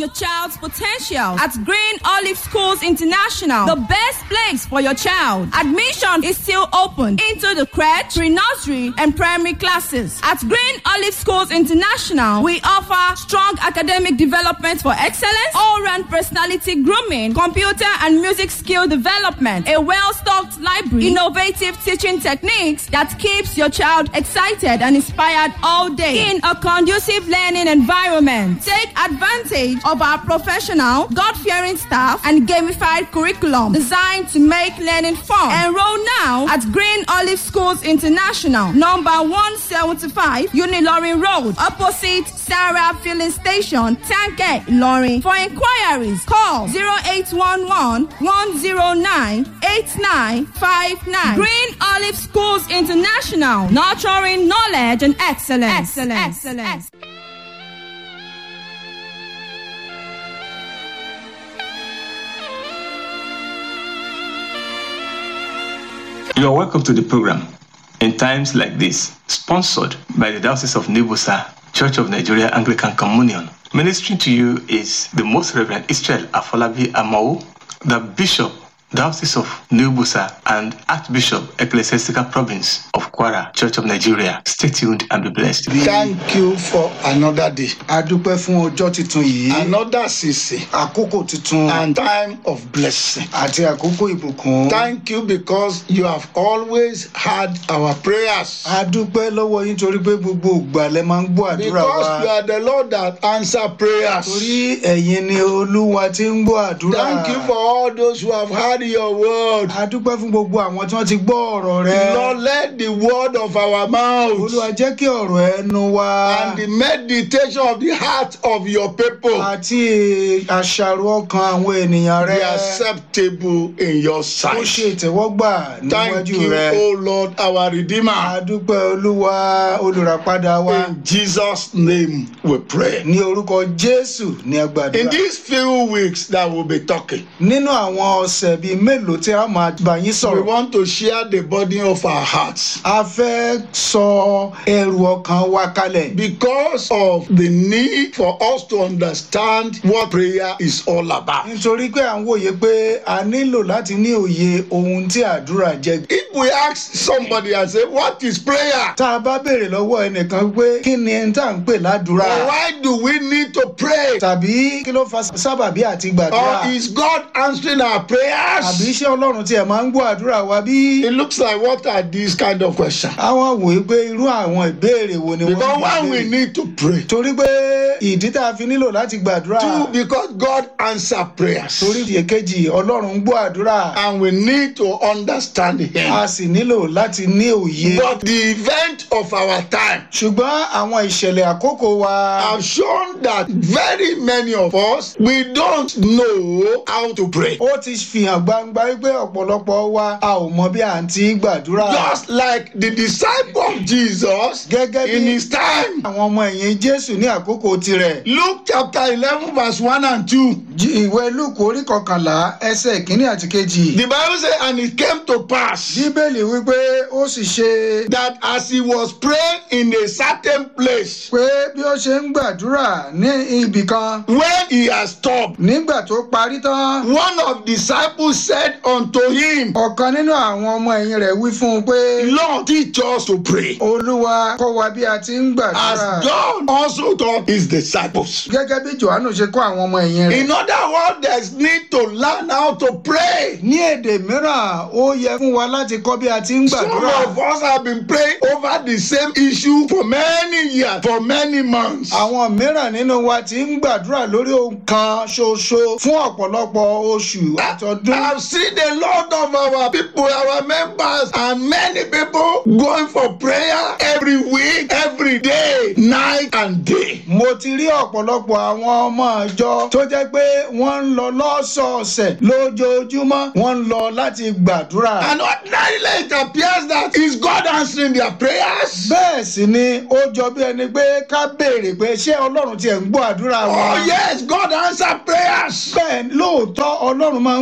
your child's potential at Green Olive Schools International, the best place for your child. Admission is still open into the crèche, pre-nursery, and primary classes. At Green Olive Schools International, we offer strong academic development for excellence, all-round personality grooming, computer and music skill development, a well-stocked library, innovative teaching techniques that keeps your child excited and inspired all day in a conducive learning environment. Take advantage of our professional, God-fearing staff and gamified curriculum designed to make learning fun. Enroll now at Green Olive Schools International, number 175 Unilorin Road, opposite Sarah Filling Station, Tanke, Ilorin. For inquiries, call 0811 109 8959. Green Olive Schools International, nurturing knowledge and excellence. Excellence. excellence. You are welcome to the program. In times like this, sponsored by the Diocese of Nibusa, Church of Nigeria Anglican Communion. Ministering to you is the Most Reverend Israel Afolabi Amao, the Bishop, Diocese of Nibusa, and Archbishop, Ecclesiastical Province of Kwara, Church of Nigeria. Stay tuned and be blessed. Thank you for another day. a dúpẹ́ fún ọjọ́ tuntun yìí Another season àkókò tuntun and time of blessing. àti àkókò ìbùkún. Thank you because you have always heard our prayers. a dúpẹ́ lọ́wọ́ yín torí pé gbogbo ìgbà lẹ máa ń gbọ́ àdúrà Because you wa are the Lord that answer prayers. torí ẹ̀yin ni olúwa tí ń gbọ́ àdúrà. Thank you for all those who have heard your word. a dúpẹ́ fún gbogbo àwọn tí wọ́n ti gbọ́ ọ̀rọ̀ rẹ. Lord, let the word of our mouth olúwa jẹ́ kí ọ̀rọ̀ ẹnu wa and the meditation of the heart of your people àti àṣàrò ọkàn àwọn ènìyàn be rẹ acceptable in your ó ṣe sight. ìtẹ́wọ́gbà Thank níwájú you, rẹ. O Lord, our a Redeemer. dúpẹ́ olúwa olùràpadà wa. In Jesus' name we pray. ní orúkọ jésù ní In agbàdúrà these few weeks that we'll be talking, nínú àwọn ọ̀sẹ̀ bíi mélòó tí a máa bá yín we sọ̀rọ̀ want to share the burden of our hearts a fẹ́ sọ ẹrù ọkàn wa kalẹ̀ because of the need for us to understand what prayer is all about. nítorí pé à ń wòye pé a nílò láti ní òye ohun tí àdúrà jẹ́ If we ask somebody and say, What is prayer? tá a bá béèrè lọ́wọ́ ẹnìkan pé kí ni ẹni tá à ń pè ládùúrà Or why do we need to pray? tàbí kí ló fa sábàbí àti gbàdúrà Or is God answering our àbí prayers? iṣẹ́ ọlọ́run tí ẹ̀ máa ń gbọ́ àdúrà wa bí It looks like what are these kind of questions? àwọn wòye pé irú àwọn ìbéèrè wo ni wọ́n Because ń when we béèrè need to pray, torí pé ìdí tá a fi nílò láti gbàdúrà two, because God answer prayers. torí èkejì ọlọ́run ń gbọ́ àdúrà and we need to understand him. a sì nílò láti ní òye. But the event of our time ṣùgbọ́n àwọn ìṣẹ̀lẹ̀ àkókò wa have shown that very many of us we don't know how to pray. ó ti fihàn gbangba wípé ọ̀pọ̀lọpọ̀ wa a ò mọ bí à ń ti gbàdúrà. Just like the disciple of Jesus gẹ́gẹ́ in bí his time. àwọn ọmọ ẹ̀yìn jésù ní àkókò tirẹ̀. Luke chapter eleven verse one and two. Jí- ìwé lúùkù orí kọkànlá ẹsẹ̀ kínní àti kejì. The Bible say and it came to pass bíbélì wípé ó sì ṣe that as he was praying in a certain place pé bí ó ṣe ń gbàdúrà ní ibì kan when he had stopped nígbà tó parí tán one of the disciples said unto him ọ̀kan nínú àwọn ọmọ ẹ̀yìn rẹ̀ wí fún un pé Lord teach us to pray. olúwa kọ́ wa bí a ti ń gbàdúrà. as John also taught his disciples. gẹ́gẹ́ bí johannu ṣe kọ́ àwọn ọmọ ẹ̀yìn rẹ̀. In other words, there's need to learn how to pray. ní èdè mìíràn ó yẹ fún wa láti kọ́ bí a ti ń Some gbàdúrà. of us have been praying over the same issue for many years, for many months. àwọn mìíràn nínú wa ti ń gbàdúrà lórí ohun kan ṣoṣo fún ọ̀pọ̀lọpọ̀ oṣù àtọdún. I've seen a lot of our people, our members, and many people going for prayer every week, every day, night and day. mo ti rí ọ̀pọ̀lọpọ̀ àwọn ọmọ ìjọ tó jẹ́ pé wọ́n ń lọ lọ́sọ̀ọ̀sẹ̀ lójoojúmọ́ wọ́n ń lọ láti gbàdúrà. And ordinarily it appears that is God answering their prayers. bẹ́ẹ̀ sì ni ó jọ bí ẹni pé ká béèrè pé ṣé ọlọ́run tiẹ̀ ń gbọ́ àdúrà wa. Oh yes, God answer prayers. bẹ́ẹ̀ lóòótọ́ ọlọ́run máa ń gbọ́ àdúrà.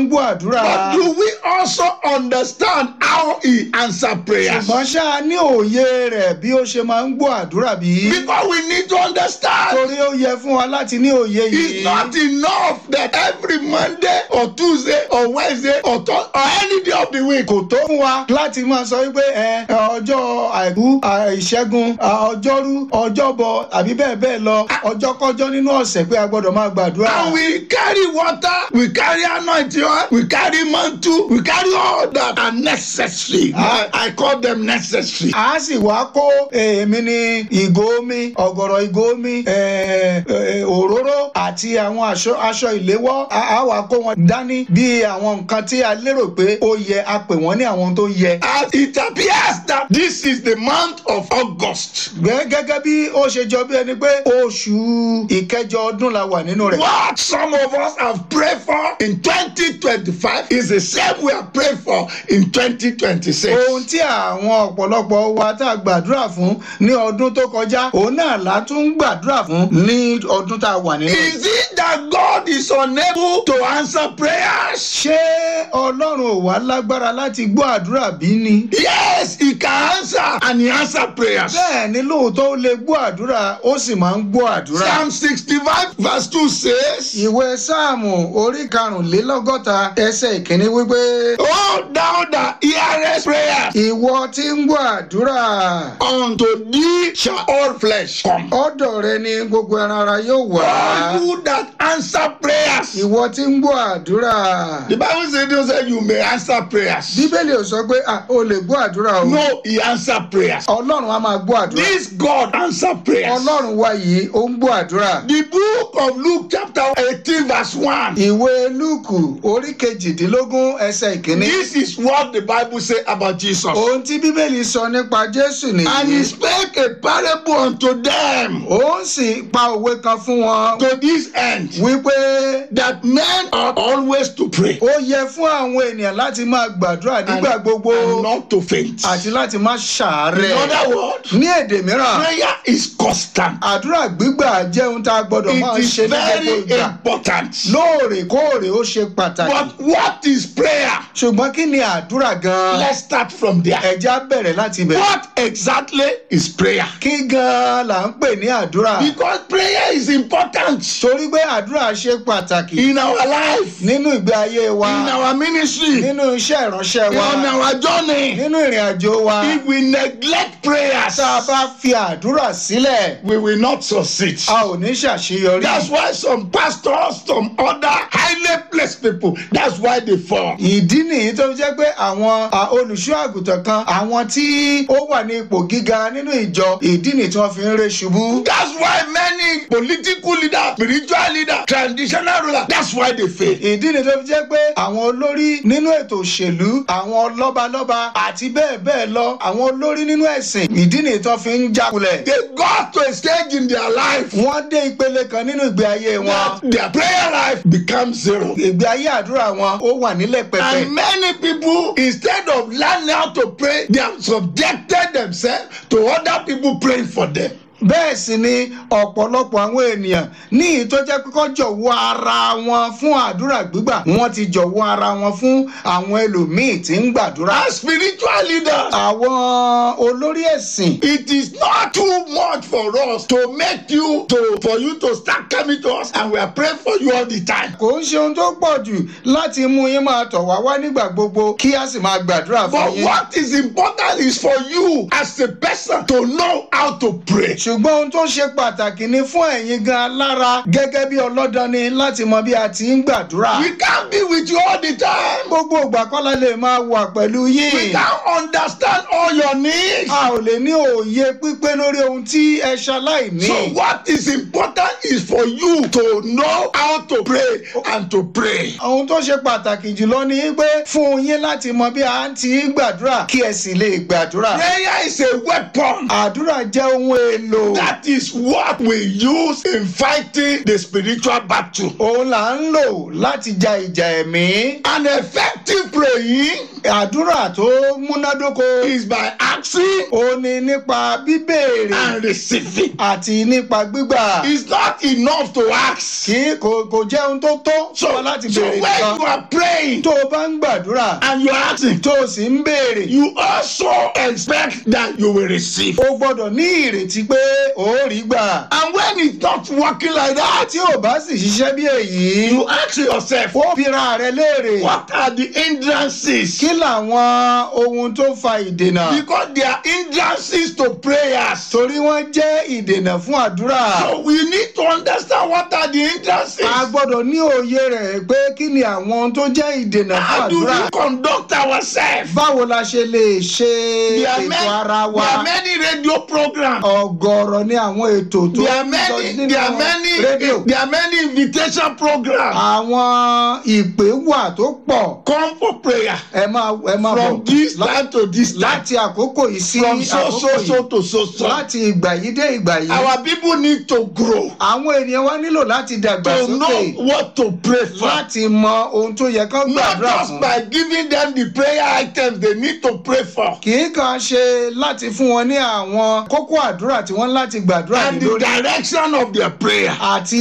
gbàdúrà. But do we also understand how he answer prayers? ṣùgbọ́n ṣá ní òye rẹ̀ bí ó ṣe máa ń gbọ́ àdúrà bí. Because we need to understand. torí ó yẹ fún wa láti ní òye It's yìí. not enough that every Monday or Tuesday or Wednesday or, th- or any day of the week. kò tó fún wa láti máa sọ wípé ẹ ọjọ́ àìkú à, ìṣẹ́gun à, ọjọ́rú ọjọ́bọ àbí bẹ́ẹ̀ bẹ́ẹ̀ lọ ọjọ́kọ́jọ́ nínú ọ̀sẹ̀ pé a gbọ́dọ̀ máa gbàdúrà. And we carry water, we carry anointing oil, we carry mantle, we carry all that are necessary. I, I call them necessary. a sì wá kó èmi ní ìgò omi ọ̀gọ̀rọ̀ ìgò omi eh, eh, òróró àti àwọn aṣọ aṣọ ìléwọ́ a a wá kó wọn dání bí àwọn nǹkan tí a lérò pé ó yẹ a pè wọ́n ní àwọn tó yẹ. As it appears that this is the month of August. Gẹ́- gẹ́gẹ́ bí ó ṣe jọ bí ẹni pé oṣù ìkẹjọ ọdún la wà nínú rẹ̀. What some of us have prayed for in 2025 is the same we have prayed for in 2026. ohun tí àwọn ọ̀pọ̀lọpọ̀ wa tá a gbàdúrà fún ní ọdún tó kọjá òun náà la tún ń gbàdúrà fún ní ọdún tá a wà nínú rẹ̀. Is it that God is unable to answer prayers? ṣé ọlọ́run ò wá lágbára láti gbọ́ àdúrà bí ni. Yes, He can answer and He answer prayers. bẹ́ẹ̀ ni lóòótọ́ ó lè gbọ́ àdúrà ó sì máa ń gbọ́ àdúrà. Psalm 65 verse 2 says, ìwé sáàmù orí karùnlélọ́gọ́ta ẹsẹ̀ ìkíní wípé Oh, thou that hearest prayers, ìwọ tí ń gbọ́ àdúrà unto thee shall all flesh come. ọ̀dọ̀ rẹ ni gbogbo ẹran ara yóò wá. All you that answer prayers. ìwọ tí ń gbọ́ àdúrà. The Bible says, don't say you may answer prayers. bíbélì ò sọ pé ah, o lè gbọ́ àdúrà o. No, He answer prayers. ọlọ́run á máa gbọ́ àdúrà. This God answer prayers. ọlọ́run wa yìí ó ń gbọ́ àdúrà. The book of Luke chapter 18 verse 1. ìwé lúùkù orí kejìdínlógún ẹsẹ̀ ìkíní. This is what the Bible say about Jesus. ohun tí bíbélì sọ nípa jésù And he nìyí. spake a parable unto them ó sì pa òwe kan fún wọn to this end wípé that men ought always to pray ó yẹ fún àwọn ènìyàn láti máa gbàdúrà and, nígbà gbogbo and not to faint. àti láti má In ṣàárẹ̀. other words, ní èdè mìíràn prayer is constant. àdúrà gbígbà jẹ́ ohun tá a gbọ́dọ̀ máa It is ṣe ní gbogbo very ìgbà. important. lóòrèkóòrè ó ṣe pàtàkì. But what is prayer? ṣùgbọ́n kí ni àdúrà gan-an? Let's start from there. ẹja bẹ̀rẹ̀ láti bẹ̀rẹ̀. What exactly is prayer? kí gan-an là ń pè ní àdúrà? Because prayer is important torí pé àdúrà ṣe pàtàkì in our life, nínú ìgbé ayé wa in our ministry, nínú iṣẹ́ ìránṣẹ́ wa on our journey. nínú ìrìn àjò wa. If we neglect prayers, tá a bá fi àdúrà sílẹ̀ we will not succeed. a ò ní ṣàṣeyọrí. That's why some pastors, some other highly placed people, that's why they fall. ìdí nìyí tó fi jẹ́ pé àwọn à, olùṣọ́ àgùntàn kan àwọn tí ó wà ní ipò gíga nínú ìjọ ìdí nìyí tí wọ́n fi ń ré ṣubú. That's why many political leaders, spiritual leaders, traditional rulers, that's why they fail. ìdí nìyí tó fi jẹ́ pé àwọn olórí nínú ètò òṣèlú àwọn lọ́balọ́ba àti bẹ́ẹ̀ bẹ́ẹ̀ lọ àwọn olórí nínú ẹ̀sìn ìdí nìyí tó fi ń jákulẹ̀. They got to a stage in their life wọ́n dé ìpele kan nínú ìgbé ayé wọn. that their prayer life becomes zero. ìgbé ayé àdúrà wọn ó wà nílẹ̀ pẹ̀pẹ̀. And many people, instead of learning how to pray, they have subjected themselves to other people praying for them. bẹ́ẹ̀ sì ni ọ̀pọ̀lọpọ̀ àwọn ènìyàn ní ìyí tó jẹ́ pé kọ́ jọ̀wọ́ ara wọn fún àdúrà gbígbà wọ́n ti jọ̀wọ́ ara wọn fún àwọn ẹlòmíì tí ń gbàdúrà. As spiritual leaders, àwọn olórí ẹ̀sìn it is not too much for us to make you to for you to start coming to us and we are praying for you all the time. kò ń ṣe ohun tó pọ̀ jù láti mú yín máa tọ̀ wá wá nígbà gbogbo kí a sì máa gbàdúrà fún But yín. what is important is for you as a person to know how to pray. ṣùgbọ́n ohun tó ṣe pàtàkì ni fún ẹ̀yin gan lára gẹ́gẹ́ bí ọlọ́dàn ni láti mọ bí a ti ń gbàdúrà. We can't be with you all the time. gbogbo ìgbà kọ́lá lè máa wà pẹ̀lú We yín. can't understand all your needs. a ò lè ní òye pípé lórí ohun tí ẹ ṣaláìní. So what is important is for you to know how to pray and to pray. ohun tó ṣe pàtàkì jùlọ ni pé fún yín láti mọ bí a ti ń gbàdúrà kí ẹ sì lè gbàdúrà. Prayer is a weapon. àdúrà jẹ́ ohun èlò. That is what we use in fighting the spiritual battle. òun là ń lò láti ja ìjà ẹ̀mí. An effective praying àdúrà tó múnádóko is by asking òun ni nípa bíbéèrè and receiving. àti nípa gbígbà. It's not enough to ask. ask. kì í kò kò jẹ́ ohun tó tó So, fún wa láti so béèrè when nìkan you are praying tó o bá ń gbàdúrà and you are asking, tó o sì ń béèrè you also expect that you will receive. o gbọ́dọ̀ ní ìrètí pé o ó rí gbà And when it's not working like that, tí o bá sì ṣiṣẹ́ bí èyí you ask yourself, ó bira rẹ léèrè what are the hindrances? kí làwọn ohun tó fa ìdènà Because they are hindrances to prayers. torí wọ́n jẹ́ ìdènà fún àdúrà So we need to understand what are the hindrances. a gbọ́dọ̀ ní òye rẹ̀ pé kí ni àwọn ohun tó jẹ́ ìdènà fún How do àdúrà we conduct ourselves? báwo la ṣe lè ṣe There are, ètò many, ara wa there are many radio programs. ọ̀gọ̀rọ̀ ni àwọn ètò tó There are ń lọ many, nínú there are many, rédíò there are many invitation programs. àwọn ìpè wà tó pọ̀ Come for prayer ẹ máa ẹ máa from bọ̀ this lá- time to this time. láti àkókò yìí sí From so àkókò so so yìí to so so. láti ìgbà yìí dé ìgbà yìí Our people need to grow àwọn ènìyàn wa nílò láti dàgbà to sókè know what to pray for. láti mọ ohun tó yẹ kán Not gbàdúrà just fún by giving them the prayer items they need to pray for. kì í kàn ṣe láti fún wọn ní àwọn kókó àdúrà tí wọ́n láti gbàdúrà ní And the lórí direction of their prayer.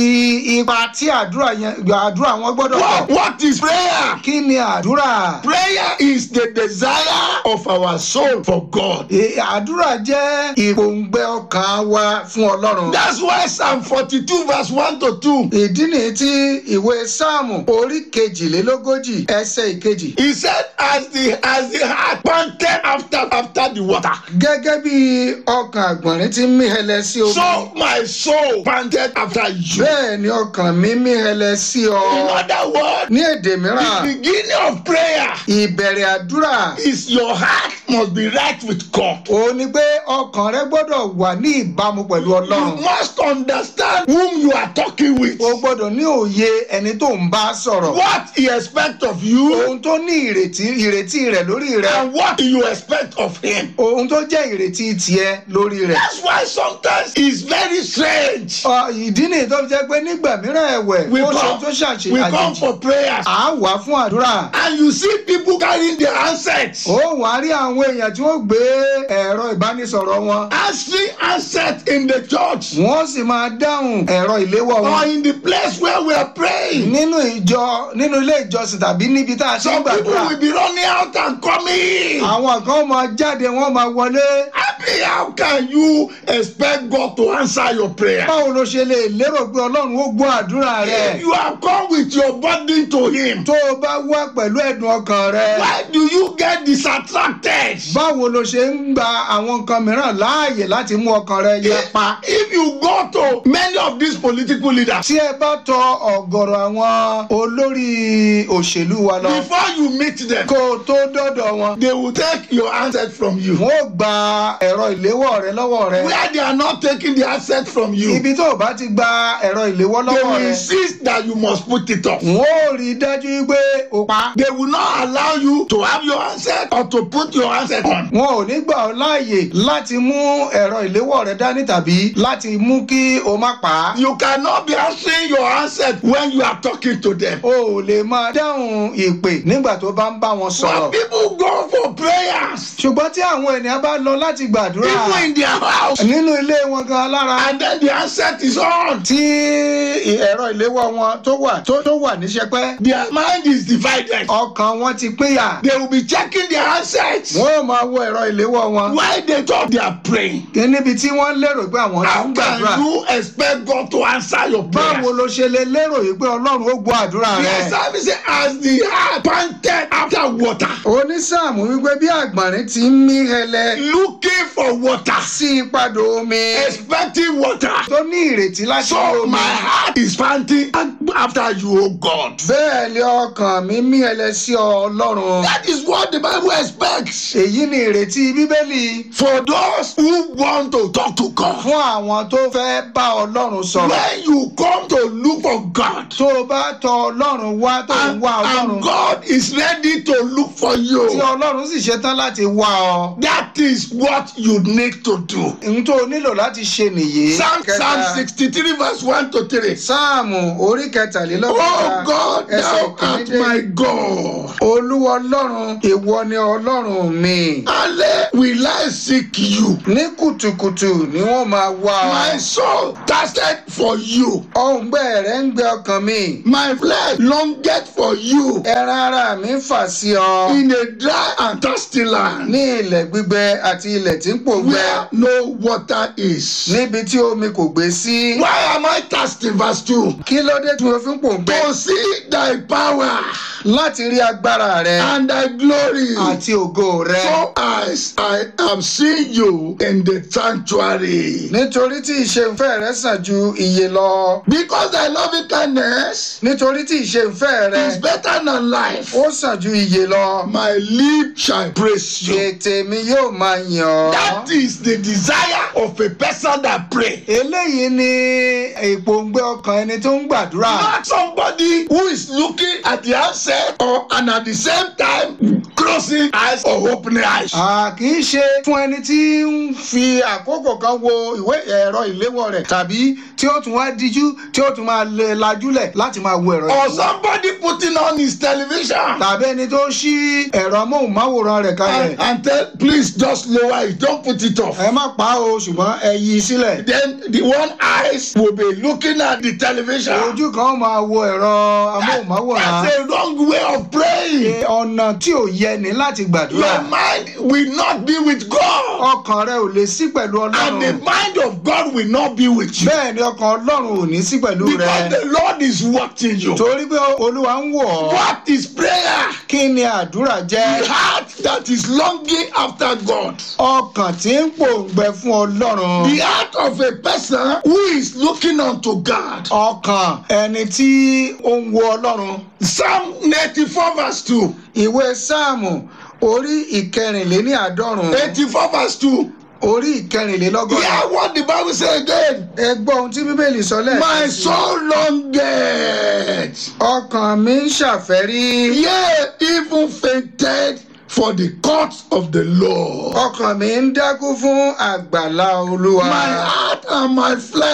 àti ipa tí àdúrà yẹn àdúrà wọn gbọ́dọ̀ What, tọ̀ what is prayer? kí ni àdúrà Prayer is the desire of our soul for God. E- àdúrà jẹ́ ìpòǹgbẹ ọkàn wa fún ọlọ́run. That's why Psalm 42 verse 1 to 2. ìdí nìyí tí ìwé sáàmù orí kejìlélógójì ẹsẹ̀ ìkejì. He said, as the as the heart panted after after the water, gẹ́gẹ́ bí ọkàn àgbọ̀nrín ti ń mí hẹlẹ sí omi. so my soul panted after you. bẹ́ẹ̀ ni ọkàn mi mí hẹlẹ sí In ọ. other words, ní èdè the mìíràn beginning of prayer ìbẹ̀rẹ̀ àdúrà is your heart must be right with God. òun ni pé ọkàn rẹ gbọ́dọ̀ wà ní ìbámu pẹ̀lú You ọlọ́run. must understand whom you are talking with. o gbọ́dọ̀ ní òye ẹni tó ń bá sọ̀rọ̀. What he expects of you ohun tó ní ìrètí ìrètí rẹ̀ lórí rẹ̀. and what you expect of him. ohun tó jẹ́ ìrètí tiẹ̀ lórí rẹ̀. That's why sometimes it's very strange. Ọ, ìdí nìyí tó fi jẹ́ pé nígbà mìíràn ẹ̀wẹ̀ We ó ṣe come, tó ṣàṣe we come àjèjì for prayers à ń wá fún àdúrà. and you see people carrying their handsets. ó wàá rí àwọn èèyàn tí wọ́n gbé ẹ̀rọ ìbánisọ̀rọ̀ wọn. Answering handsets in the church wọ́n sì máa dáhùn ẹ̀rọ ìléwọ́ or wọn. in the place where we are praying. nínú ìjọ nínú ilé ìjọsìn tàbí níbi tá a ti ń Some people gbàdúrà. will be running out and coming. àwọn kan máa jáde wọ́n máa wọlé. Happy, how can you expect God to answer your prayer? báwo ló ṣe lè lérò pé ọlọ́run ó gbọ́ àdúrà If rẹ̀. you have come with your burden to Him, tó o bá wá pẹ̀lú ẹ̀dùn ọkàn rẹ̀. why do you get distracted? báwo ló ṣe ń gba àwọn nǹkan mìíràn láàyè láti mú ọkàn rẹ yapa. If you go to many of these political leaders, tí ẹ bá tọ ọ̀gọ̀rọ̀ àwọn olórí òṣèlú wa lọ before you meet them, kó o tó dọ́dọ̀ wọn they will take your handset from you. wọn ò gba ẹ̀rọ ìléwọ́ rẹ lọ́wọ́ rẹ Where they are not taking the handset from you, ibi tó o bá ti gba ẹ̀rọ ìléwọ́ they lọ́wọ́ will rẹ insist that you must put it off. wọn ò rí i dájú pé o pa They will not allow you to have your handset or to put your handset on. wọn ò ní gbà ọ́ láàyè láti mú ẹ̀rọ ìléwọ́ rẹ dání tàbí láti mú kí o má pa á You cannot be answering your handset when you are talking to them. o ò lè máa dáhùn ìpè nígbà tó bá ń bá wọn sọ̀rọ̀. When people go for prayers, ṣùgbọ́n tí àwọn ènìyàn bá lọ láti gbàdúrà even in their house, nínú ilé wọn gan lára and then the handset is on, tí ẹ̀rọ ìléwọ́ wọn tó wà tó tó wà ní sẹpẹ́ their mind is divided. ọkàn wọn ti pínyà They will be checking their handsets wọn ò máa wo ẹ̀rọ ìléwọ́ wọn while they thought they are praying. kí níbi tí wọ́n lérò pé àwọn ti How ń gbàdúrà can you expect God to answer your báwo prayers? ló ṣe lè lérò yìí pé ọlọ́run ó gbọ́ àdúrà The rẹ psalmist said, as the heart panted after water, onísàmù wípé bí àgbọ̀nrín ti ń mí hẹlẹ looking for water, sí ìpadò omi expecting water. tó ní ìrètí láti rí So omi my heart is panting after you, O God. bẹ́ẹ̀ ni ọkàn mi mí hẹlẹ sí ọ ọlọ́run. That is what the Bible expects èyí ni ìrètí bíbélì for those who want to talk to God. fún àwọn tó fẹ́ bá ọlọ́run sọ̀rọ̀. When you come to look for God, tó o bá tọ ọlọ́run wá tó ń and, wá and ọlọ́run God is ready to look for tí you, ọlọ́run sì ṣetán láti wá ọ. that is what you need to do. ohun tó o nílò láti ṣe nìyí. Psalm, Kẹta. Psalm 63, verse 1 to 3. sáàmù orí kẹtàlélọ́gbọ̀n Oh God, thou art my God. olúwa ọlọ́run ìwọ ni ọlọ́run mi. Early will I seek you. ní kùtùkùtù ni wọ́n máa wá ọ. My soul thirsted for you. ọ̀ǹgbẹ́ rẹ̀ ìgbẹ́ ń gbẹ ọkàn mi My flesh longeth for you ẹran ara mi ń fà sí ọ in a dry and thirsty land ní ilẹ̀ gbígbẹ àti ilẹ̀ tí ń pòǹgbẹ where no water is. níbi tí omi kò gbé sí. Why am I thirsty? Verse 2. kí ló dé tí mo fi ń pòǹgbẹ. To see thy power láti rí agbára rẹ and thy glory. àti ògo rẹ. So as I am seeing you in the sanctuary. nítorí tí ìṣeunfẹ́ rẹ sàn ju iye lọ. Because thy loving kindness nítorí tí ìṣeunfẹ́ is rẹ better than life. ó sàn ju iye lọ. My lips shall praise you. ètè mi yóò máa yàn ọ́. That is the desire of a person that pray. eléyìí ni ìpòǹgbẹ ọkàn ẹni tó ń gbàdúrà. Not somebody who is looking at the outset or and at the same time closing eyes or opening eyes. À kì í ṣe fún ẹni tí ń fi àkókò kan wo ìwé ẹ̀rọ ìléwọ́ rẹ̀ tàbí tí ó tún wá díjú tí ó tún máa lè lajúlẹ̀ láti máa wo ẹ̀rọ Or ìléwọ́. somebody putting on his television tàbí ẹni tó ṣí ẹ̀rọ amóhùnmáwòrán rẹ̀ kalẹ̀. and, and tell please just lower it, don't put it off. ẹ má pa á o ṣùgbọ́n ẹ yí i sílẹ̀. Then the one eyes will be looking at the television. ojú kan ó máa wo ẹ̀rọ amóhùnmáwòrán. That's a wrong way of praying. ọ̀nà tí ò yẹ ni láti Your gbàdúrà. mind will not be with God. ọkàn rẹ ò lè sí pẹ̀lú And the ọlọ́run. mind of God will not be with you. bẹ́ẹ̀ ni ọkàn ọlọ́run ò ní sí pẹ̀lú Because rẹ. the Lord is watching you. torí pé olúwa ń wò ọ́. What is prayer? kí ni àdúrà jẹ́? The heart that is longing after God. ọkàn tí ń pòǹgbẹ fún ọlọ́run. The heart of a person who is looking unto God. ọkàn ẹni tí ó ń wo ọlọ́run. Psalm 94 verse 2. ìwé sáàmù orí ìkẹrìnléní àádọ́rùn. 84 verse 2. orí ìkẹrìnlélọ́gọ́rin. Hear what the Bible say again. ẹ gbọ́ ohun tí bíbélì sọ My lẹ́ẹ̀kan sí. soul longeth. ọkàn mi ń ṣàfẹ́rí. Yea, even fainted for the courts of the Lord. ọkàn mi ń dákú fún àgbàlá olúwa. My heart and my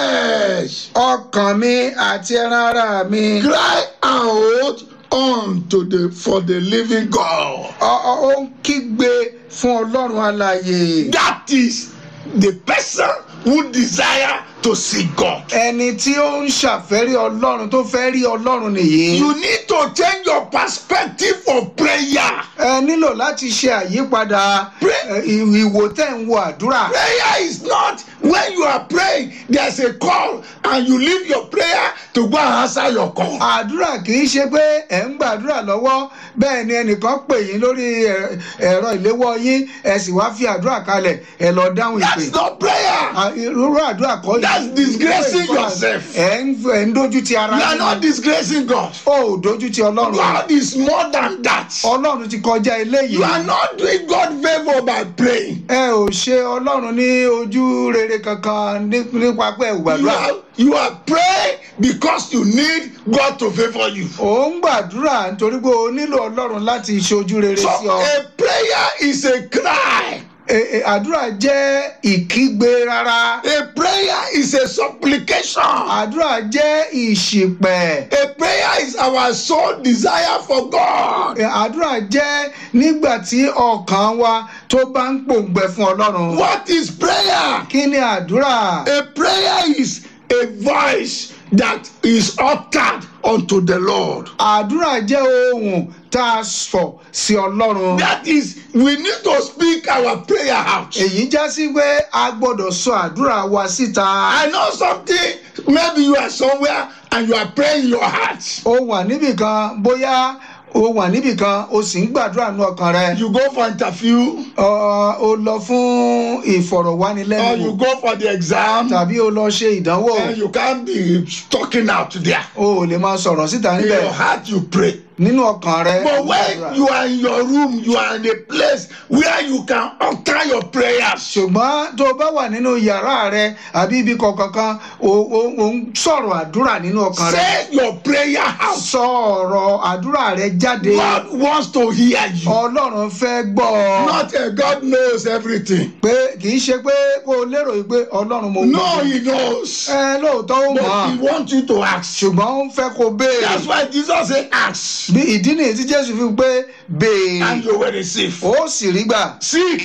flesh ọkàn mi àti ẹran ara mi. cry out unto the for the living God. ọ- ọ- ó ń kígbe fún ọlọ́run alààyè. That is the person who desire to see God. ẹni tí ó ń ṣàfẹ́rí ọlọ́run tó fẹ́ rí ọlọ́run nìyí. You need to change your perspective of prayer. ẹ nílò láti ṣe àyípadà Pray. ẹ, ì- ìwò tẹ̀ ń wo àdúrà. Prayer is not when you are praying, there's a call and you leave your prayer to go and answer your call. àdúrà kì í ṣe pé ẹ̀ ń gbàdúrà lọ́wọ́ bẹ́ẹ̀ ni ẹnìkan pè yín lórí ẹ̀- ẹ̀rọ ìléwọ́ yín ẹ sì wá fi àdúrà kalẹ̀ ẹ lọ dáhùn ìpè. That's not prayer. À, irú àdúrà kọ́ yìí. That's disgracing yourself. ẹ̀ ń ẹ̀ ń dojú ti ara You are yín not ni. disgracing God. o ò dojú ti ọlọ́run. God is more than that. ọlọ́run ti kọjá eléyìí. You are not doing God favor by praying. ẹ ò ṣe ọlọ́run ní ojú rere kankan ní- nípa pé ẹ ò You gbàdúrà. are, you are praying because you need God to favor you. ò ń gbàdúrà nítorí pé o nílò ọlọ́run láti ṣojú rere So sí ọ. a prayer is a cry. E- e- àdúrà jẹ́ ìkígbe rárá. A prayer is a supplication. àdúrà jẹ́ ìṣìpẹ̀. A prayer is our soul desire for God. E, àdúrà jẹ́ nígbà tí ọkàn wa tó bá ń pòǹgbẹ fún ọlọ́run. What is prayer? kí ni àdúrà? A prayer is a voice that is uttered unto the Lord. àdúrà jẹ́ ohùn tá a sọ sí ọlọ́run. That is, we need to speak our prayer out. èyí já sí pé a gbọ́dọ̀ sọ àdúrà wa síta. I know something, maybe you are somewhere and you are praying in your heart. o wà níbì kan bóyá o wà níbì kan o sì ń gbàdúrà nú ọkàn rẹ. You go for interview Ọ- o lọ fún or you ìfọ̀rọ̀wánilẹ́nuwò go for the exam tàbí o lọ ṣe ìdánwò. and you can't be talking out there. o ò lè máa sọ̀rọ̀ síta In níbẹ̀ your heart you pray. nínú ọkàn rẹ. But when you are in your room, you are in a place where you can utter your prayers. ṣùgbọ́n tó o bá wà nínú yàrá rẹ àbí ibi kọ̀ọ̀kan kan o o- o ń sọ̀rọ̀ àdúrà nínú ọkàn rẹ. Say your prayer out. sọ ọ̀rọ̀ àdúrà rẹ jáde. God wants to hear you. ọlọ́run fẹ́ gbọ́ ọ. Not a God knows everything. pé kì í ṣe pé kó o lérò yìí pé ọlọ́run mo No, gbọ́. He knows. ẹ lóòótọ́ ó mọ̀ But He wants you to ask. ṣùgbọ́n ó ń fẹ́ kó o béèrè. That's why Jesus said, Ask bí ìdí nìyí tí jésù fi pé béèrè and you will receive. ó sì rí gbà Seek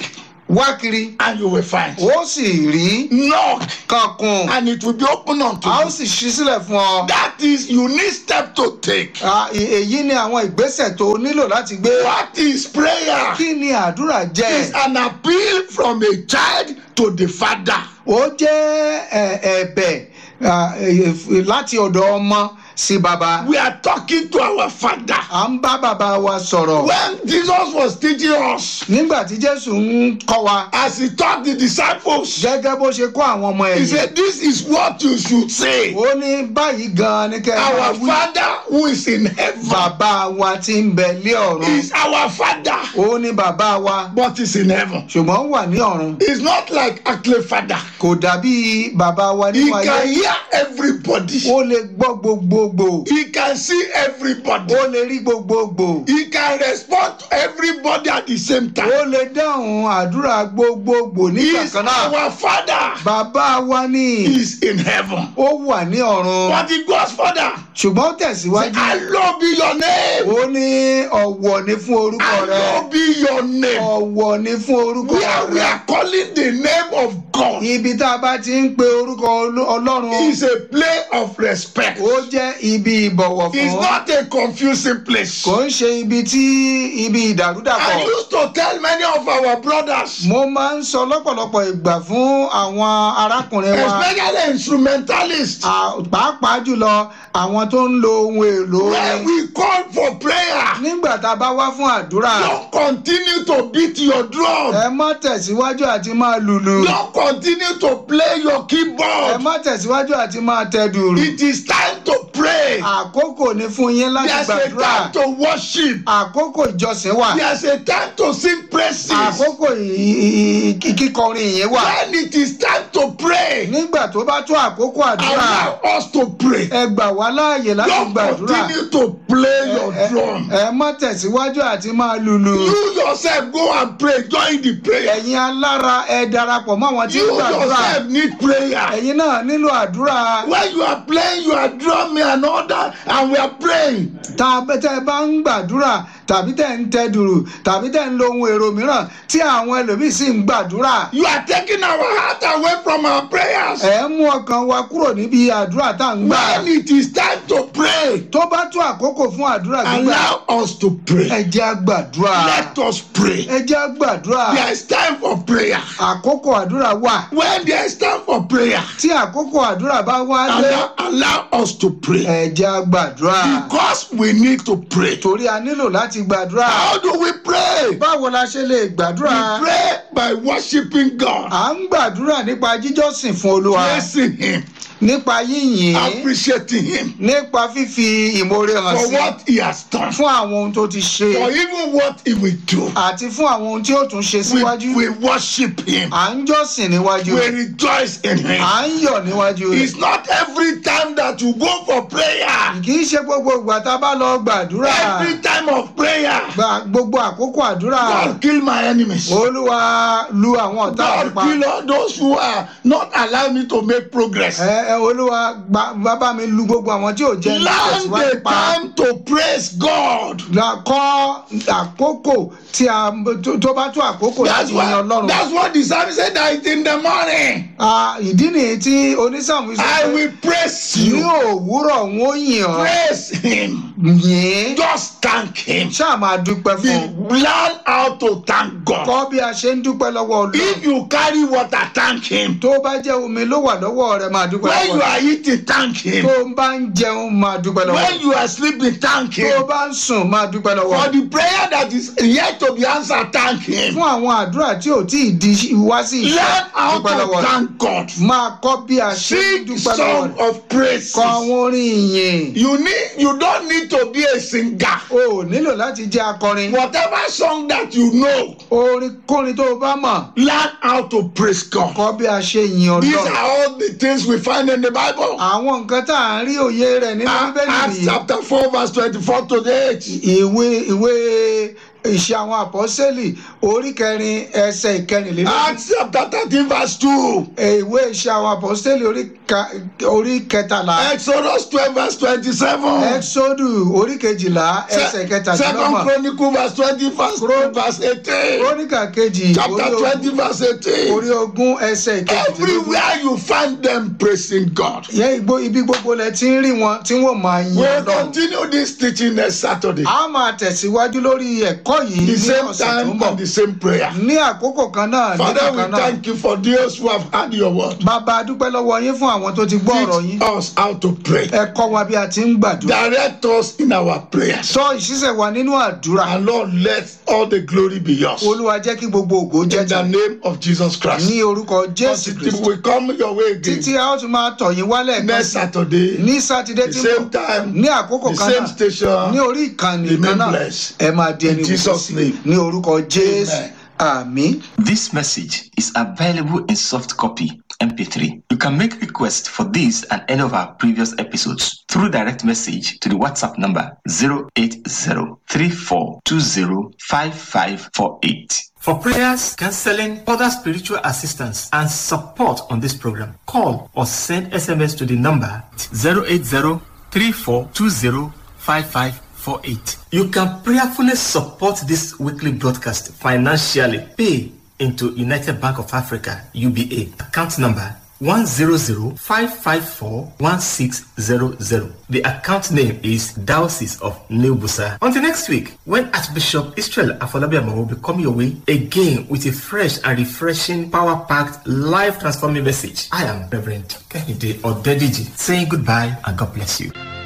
wá kiri and you will find. ó sì rí Knock kankun and it will be open unto a ó you. sì ṣí sílẹ̀ fún ọ. That is, you need step to take. Ah, e- èyí ni àwọn ìgbésẹ̀ tó o nílò láti gbé. What is prayer? kí ni àdúrà It's jẹ́? an appeal from a child to the father. ó jẹ́ ẹ- ẹ̀bẹ̀ ah, eh, láti ọ̀dọ̀ ọmọ sí bàbá. We are talking to our father. à ń bá bàbá wa sọ̀rọ̀. When Jesus was teaching us, nígbà tí jésù ń kọ́ wa as he taught the disciples, gẹ́gẹ́ bó ṣe kọ́ àwọn ọmọ he ẹ̀yìn. said, This is what you should say. ó ní báyìí gan-an ní kẹ́ ẹ máa Our wí. father who is in heaven bàbá wa ti ń bẹ lé ọ̀run. is our father, ó ní bàbá wa but is in heaven. ṣùgbọ́n wà ní ọ̀run. It's not like earthly father. kò dàbí bàbá wa He nínú ayé. can hear everybody. ó lè gbọ́ gbogbogbò. He can see everybody. ó lè rí gbogbogbò. He can respond to everybody at the same time. ó lè dáhùn àdúrà gbogbogbò He nígbà is kan náà. our father. bàbá wa ní He is in heaven. ó wà ní ọ̀run. But he goes further. ṣùgbọ́n ó tẹ̀síwájú. Hallowed be your name. ó ní ọ̀wọ̀ ni fún orúkọ rẹ. Hallowed be your name. ọ̀wọ̀ ni fún orúkọ Where we rẹ. are calling the name of God ibi tá a bá ti ń pe orúkọ Olú- ọlọ́run is a place of respect. ó jẹ́ ibi ìbọ̀wọ̀ It's fún. not a confusing place. kò ń ṣe ibi tí ibi I ìdàrúdàpọ̀. used to tell many of our brothers, mo máa ń sọ lọ́pọ̀lọpọ̀ ìgbà fún àwọn arákùnrin wa especially instrumentalists, à- pàápàá jùlọ àwọn tó ń lo ohun èlò when orin. we call for prayer, nígbà tá a bá wá fún àdúrà don't continue to beat your drum. ẹ má tẹ̀síwájú àti máa lùlù Don't continue to play your ẹ keyboard. má tẹ̀síwájú àti máa tẹ dùrù. It is time to pray. àkókò ni fún yín láti There's a gbàdúrà time to worship. àkókò ìjọsìn wà There's a time to sing praises. àkókò ì- ì- ì- kíkọrin ìyẹn wà When it is time to pray, nígbà tó bá tó àkókò àdúrà allow us to pray. ẹ gbà wá láàyè láti Don't gbàdúrà continue to play your Ẹ- drum. ẹ má tẹ̀síwájú àti máa lùlù You yourself go and pray. Join the prayer. ẹ̀yin alára ẹ darapọ̀ mọ́ àwọn tí You ń gbàdúrà yourself need prayer. ẹ̀yin náà nílò àdúrà When you are playing, you are drumming and all that, and we are praying. tá a bẹ tẹ́ ẹ bá ń gbàdúrà tàbí tẹ́ ń tẹ dùrù tàbí tẹ́ ń lo ohun èrò mìíràn tí àwọn ẹlòmíín sì ń gbàdúrà You are taking our heart away from our prayers. ẹ mú ọkàn wa kúrò níbi àdúrà tá à ń gbà When it is time to pray, tó bá tó àkókò fún àdúrà gbígbà allow us to pray. ẹ jẹ́ á gbàdúrà Let us pray. ẹ jẹ́ á gbàdúrà There is time for prayer. àkókò àdúrà wà When there is time for prayer, tí àkókò àdúrà bá wá dé allow, allow us to pray. ẹ jẹ́ á gbàdúrà Because we need to pray. torí a nílò láti gbàdúrà How do we pray? báwo la ṣe lè We gbàdúrà pray by worshiping God, à ń gbàdúrà nípa jíjọ́sìn fún olúwa praising Him, nípa yíyìn appreciating Him nípa fífi ìmoore hàn for sí what He has done, fún àwọn ohun tó ti ṣe for even what He will do. àti fún àwọn ohun tí ó tún ṣe síwájú We, we worship Him. à ń jọ́sìn níwájú We rejoice in Him. à ń yọ̀ níwájú rẹ̀ It's not every time that you go for prayer. kì í ṣe gbogbo ìgbà tá a bá lọ gbàdúrà Every time of prayer, gba gbogbo àkókò àdúrà God kill my enemies. olúwa lu àwọn ọ̀tá mi God pa kill all those who are not allowing me to make progress. ẹ ẹ olúwa gba- bàbá mi lu gbogbo àwọn tí ò jẹ́ ní Learn tẹ̀síwájú the pa time to praise God. la kọ́ àkókò tí a tó- tó bá tó àkókò That's láti yin what, ọlọ́run that's what the psalmist said that it's in the morning. Ah, ìdí nìyí tí onísàmù sọ I pé will praise ní you. òwúrọ̀ wọn ó yìn ọ́ Praise Him. yìn Just thank Him. ṣáà máa dúpẹ́ fún un Be- Learn how to thank God. kọ́ bí a ṣe ń dúpẹ́ lọ́wọ́ If ọlọ́run you carry water, thank Him. tó bá jẹ́ omi ló wà lọ́wọ́ rẹ máa dúpẹ́ When lọ́wọ́ you rẹ are eating, thank Him. tó bá ń jẹun máa dúpẹ́ lọ́wọ́ When rẹ you are sleeping, thank tó Him. bá ń sùn máa dúpẹ́ lọ́wọ́ For rẹ the prayer that is yet to be answered, thank Him. fún àwọn àdúrà tí ò tí ì di wá sí ìṣe Learn how dúpẹ́ lọ́wọ́ to rẹ thank God. máa kọ́ bí a ṣe ń Sing dúpẹ́ lọ́wọ́ song rẹ of praise. kọ àwọn orin ìyìn You need. You don't need to be a singer. o ò nílò láti jẹ́ akọrin Whatever song that you know, orin kórin tó o bá mọ̀ learn how to praise God. kọ́ bí a ṣe yin These ọlọ́run are all the things we find in the Bible. àwọn nǹkan tá à ń rí òye rẹ̀ nínú bíbélì Acts yìí chapter 4, verse 24 to 8. ìwé ìwé ìṣe àwọn àpọ́sẹ́lì orí kẹrin ẹsẹ̀ ìkẹrìnlélógún Acts chapter thirteen verse two. ìwé ìṣe àwọn àpọ́sẹ́lì orí ka- orí kẹtàlá Exodus twelve verse twenty-seven. ẹ́xódù orí kejìlá ẹsẹ̀ Second kẹtàdínlọ́gbọ̀n Chronicle verse twenty verse verse eighteen. króníkà kejì Chapter orí ogún- twenty verse eighteen. orí ogún ẹsẹ̀ ìkejìdínlógún Everywhere you find them praising God. yẹ igbó ibi gbogbo lẹ ti ń rí wọn tí wọn máa yin We'll Ọlọ́run continue this teaching next Saturday. a máa tẹ̀síwájú lórí ẹ̀kọ́ yìí The ní same ọ̀sẹ̀ tó ń time bọ̀ and the same prayer. ní àkókò kan náà Father, nígbà we kan náà thank you for those who have heard your word. bàbá a dúpẹ́ lọ́wọ́ yín fún àwọn tó ti gbọ́ ọ̀rọ̀ yín Teach us how to pray. ẹ kọ́ wa bí a ti ń gbàdúrà Direct us in our prayers. sọ ìṣiṣẹ́ wa nínú àdúrà And Lord, let all the glory be yours. olúwa jẹ́ kí gbogbo ògo jẹ́ In the ti name of Jesus Christ. ní orúkọ jésù Until kristu we come your way títí again a ó tún máa tọ̀ yín wálẹ̀ kan next sí Saturday, ní sátidé the tí ń same bọ̀ time, ní àkókò the kan same náà station. ní orí ìkànnì Remain kan náà blessed. ẹ máa di ẹni In Jesus' sí name. ní orúkọ jésù Amen. àmín. This message is available in soft copy MP3. You can make requests for this and any of our previous episodes through direct message to the WhatsApp number 08034205548. For prayers, counseling, other spiritual assistance, and support on this program, call or send SMS to the number 08034205548. You can prayerfully support this weekly broadcast financially. Pay into United Bank of Africa, UBA, account number 100-554-1600. The account name is Diocese of New Busa. Until next week, when Archbishop Israel Afolabiama will be coming your way again with a fresh and refreshing, power-packed, life-transforming message. I am Reverend Kehinde Odediji saying goodbye and God bless you.